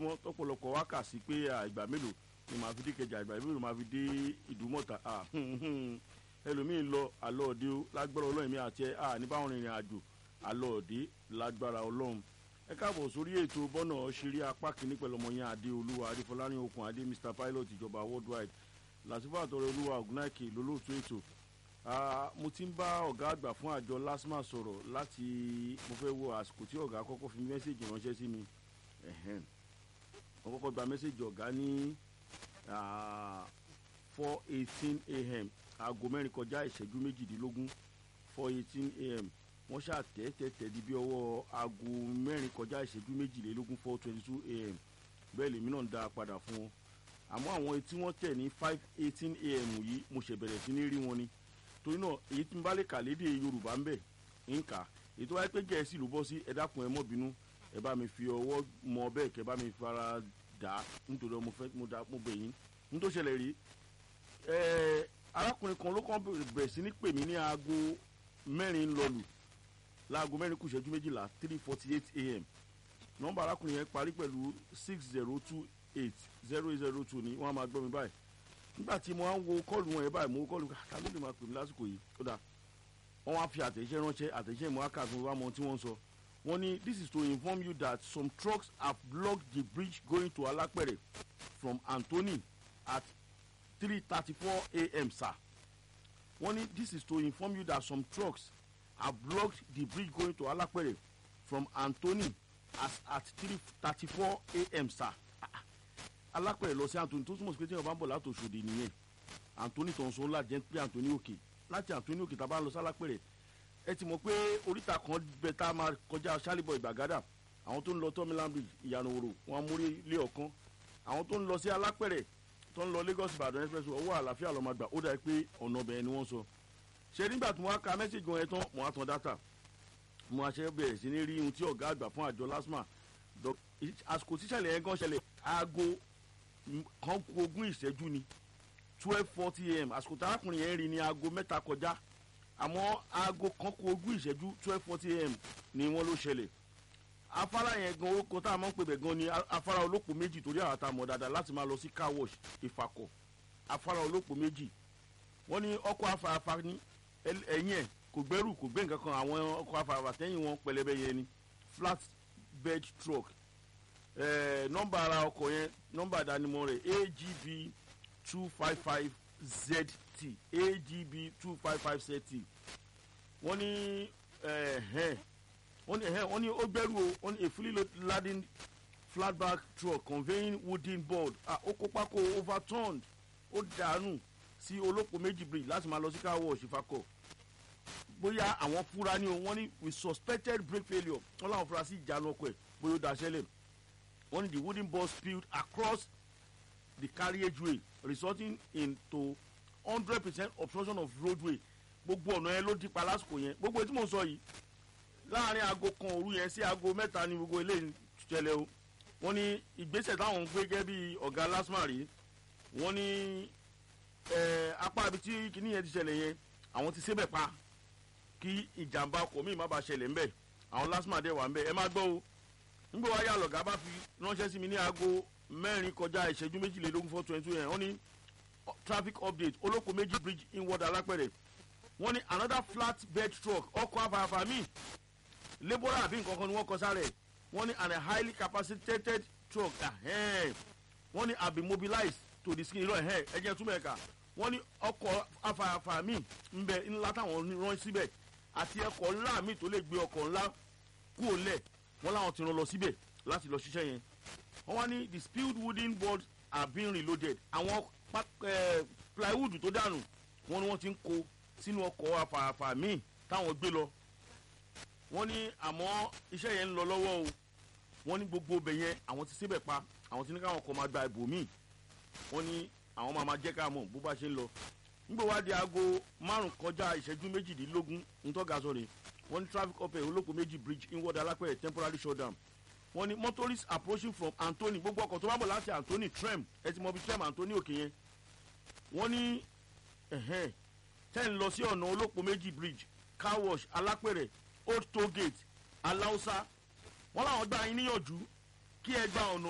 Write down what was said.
lójoojúmọ́ tọ́pọ̀lọpọ̀ wá kà sí pé ìgbà mélòó ni màá fi dé kẹjà ìgbà mélòó màá fi dé ìdúmọ̀tà ẹlòmíín lọ àlọ́ òde o lágbára ọlọ́run mi àti ẹ ní báwọn rìnrìn àjò àlọ́ òde lágbára ọlọ́run ẹ káàbọ̀ sórí ètò bọ́nà ṣeré apá kìíní pẹ̀lú ọmọ yẹn adé olúwa adéfọlárin okùn adé mr pilot ìjọba worldwide làtìfọ́ àtọrẹ olúwa ògùnáìkè lólóòtú ètò mo ti ń bá ọ̀gá àgbà fún àjọ lasma sọ̀rọ̀ láti mo fẹ́ wo àsìkò tí ọ̀gá kọ́kọ́ fi mẹ́sẹ̀gì ránṣẹ́ sí mi mo kọ́kọ́ gba mẹ́sẹ̀gì ọ̀gá ní four eighteen a.m. aago mẹ́rin kọjá ìṣẹ́jú méjìdínlógún four eighteen a.m. wọ́n ṣàtẹ́tẹ́tẹ́ di bí ọwọ́ aago mẹ́rin kọjá ìṣẹ́jú méjìlélógún four twenty two a.m. bẹ́ẹ̀ lèmi náà ń dá a padà fún wọn àmọ́ àwọn tí wọ́n tẹ̀ ní five eighteen a.m. yìí mo ṣẹ̀ bẹ̀rẹ̀ sí ní rí wọn ni torí náà èyí tí n bá lè kà lédè yorùbá ń bẹ̀ ń kà èyí tó wáyé pé gẹ̀ẹ́sì ló bọ́ sí ẹ dákun ẹ mọ́ bínú ẹ bá mi fi ọwọ́ mọ bẹ́ẹ̀ kẹ́ bá mi fara dà á nítorí mo fẹ́ mo dà mo bẹ̀ yín ní tó ṣẹlẹ̀ rí ẹ arákùnrin kan ló kàn bẹ̀rẹ̀ sí ní pè mí ní aago mẹ́rin lọ́lù láago mẹ́rin kù ìṣẹ́jú méjìlá three forty eight a.m. nọ́mbà arákùnrin yẹn parí pẹ̀lú six zero two eight zero zero two ni wọ́n á máa gbọ́ mi báyìí nígbà tí mo á ń wo kọ́ọ̀lù wọn yẹn báyìí mo wo kọ́ọ̀lù ká ló lè máa pè mí lásìkò yìí ó dà wọ́n wá fi àtẹ̀jẹ́ ránṣẹ́ àtẹ̀jẹ́ mo á kà fún wa mọ tí wọ́n sọ wọ́n ní this is to inform you that some trucks have blocked the bridge going to alapere from anthony at three thirty four a.m. sir wọ́n ní this is to inform you that some trucks have blocked the bridge going to alapere from anthony as at three thirty four a.m. sir alápẹ̀rẹ̀ lọ sí anthony tó túmọ̀ sí pé tí wọ́n bá ń bọ̀ láti òṣòdì nìyẹn anthony tó ń sọ ńlá jẹ́ pé anthony òkè láti anthony òkè tá a bá ń lọ sí alápẹ̀rẹ̀ ẹ ti mọ̀ pé oríta kan bẹ tá a máa kọjá sálíbọ̀ ìgbàgádà àwọn tó ń lọ tọ́mílán bridge ìyànà òrò wọn múrí lé ọ̀kan àwọn tó ń lọ sí alápẹ̀rẹ̀ tó ń lọ lagos ìbàdàn express ọwọ́ àlàáfíà lọ́ọ́ máa gbà ó dà pé ọ̀nà ọbẹ̀ ni wọ́n sọ ṣe nígbà tí wọ́n á ka mẹ́sẹ̀gì wọn yẹn tán mo á tan data mo á ṣe bẹ̀rẹ̀ sí ní rí ohun tí ọ̀gá àgbà fún àjọ lasma àsìkò tíṣẹ̀lẹ̀ yẹn gan ṣẹlẹ̀ aago kan kú ogún ìṣẹ́jú ni twelve forty am àsìkò tí arákùnrin yẹn rí ní aago mẹ́ta kọjá àmọ́ aago kan kú ogún ìṣẹ́jú twelve forty am ni wọ́n ló ṣẹlẹ̀ afárá yẹn gan orúkọ tá a máa ń pè bẹ̀ gan ni afárá olóko méjì torí àwọn àtàmọ̀ dáadáa láti máa lọ sí car wash ìfàkọ̀ afárá olóko méjì wọ́n ní ọkọ̀ afáfá ní ẹ̀yìn ẹ̀ kò gbẹ́rù kò gbé nǹkan kan àwọn ọkọ̀ afáfá tẹ́yìn wọn pẹlẹbẹ yẹn ni flat bed truck nọmba ara ọkọ̀ yẹn nọmba àdánimọ̀ rẹ̀ agb two five five zt agb two five five zt wọ́n ní wọ́n ní wọ́n ní ó gbẹ́rù o wọ́n ní a fully laden flatback truck conveying wooden board ó kó pákó overturned ó dànù sí olóko méjì bridge láti máa lọ sí car wash ìfakọ̀ bóyá àwọn fúra ní o wọ́n ní we suspected brake failure wọ́n láwọn fúra sí ìjánu ọkọ̀ ẹ̀ bóyá ó daṣẹ́lẹ̀ wọ́n ní the wooden ball spilled across the carriageway resulting into hundred percent obstruction of roadway gbogbo ọ̀nà yẹn ló di pa lásìkò yẹn gbogbo tí mo sọ yìí láàrin aago kan òru yẹn sí aago mẹ́ta ní gbogbo eléyìí ṣẹlẹ̀ o wọ́n ní ìgbésẹ̀ táwọn ń gbé gẹ́gẹ́ bí ọ̀gá lasma rí wọ́n ní apá ibi tí kinní yẹn ti ṣẹlẹ̀ yẹn àwọn ti sébẹ̀ pa kí ìjàmbá ọkọ̀ míì má bàa ṣẹlẹ̀ ńbẹ̀ àwọn lasma dẹ̀ wà ńbẹ̀ ẹ má gbọ́ o nígbà wáyé àlọ́gá bá fi ránṣẹ́ sí mi ní aago mẹ́rin kọjá ìṣẹ́jú méjìlélógún four twenty two yẹn wọ́n ní traffic update olóko méjì bridge inward alápẹ̀rẹ̀ wọ́n ní another flat bed truck ọkọ̀ afáfá míì labour àbí nǹkan kan ni wọ́n kọ sáré wọ́n ní and a highly capacitated truck wọ́n ní have been mobilized to the skin irọ́ ẹ̀ ẹ̀jẹ̀ túmọ̀ ẹ̀ka wọ́n ní ọkọ̀ afáfá míì ń bẹ ńlá táwọn rán síbẹ̀ àti ẹkọ̀ ńlá míì tó lè gbé ọkọ̀ ńlá kúrò lẹ̀ wọ́n láwọn ti rán lọ síbẹ̀ láti lọ ṣiṣẹ́ yẹn wọ́n wá ní the spilled wooden boards are being reloaded àwọn plywood tó dànù wọ́n ní wọ́n ti ń kó sínú ọkọ̀ afáfá míì táwọn gbé lọ wọ́n ní àmọ́ iṣẹ́ yẹn ń lọ lọ́wọ́ o wọ́n ní gbogbo ibẹ̀ yẹn àwọn ti síbẹ̀ pa àwọn ti ní káwọn kọ̀ máa gba ìbò míì wọ́n ní àwọn máa máa jẹ́ ká mọ̀ bó bá ṣe ń lọ nígbà wá di aago márùn kọjá ìṣẹ́jú méjìdínlógún ntọ́ga sọ̀rọ̀ wọ́n ní traffic upper olóko méjì bridge inward alápẹ̀rẹ̀ temporary shutdown wọ́n ní motorists approaching from anthony gbogbo ọkọ̀ tó bá bọ̀ láti anthony trem ẹ ti mọ bí trem anthony òkè yẹn wọ́n ní ten lọ sí ọ̀nà olóko méjì bridge car wash alápẹ̀rẹ̀ old toll gate aláùsá wọ́n làwọn gbà yín níyànjú kí ẹ gba ọ̀nà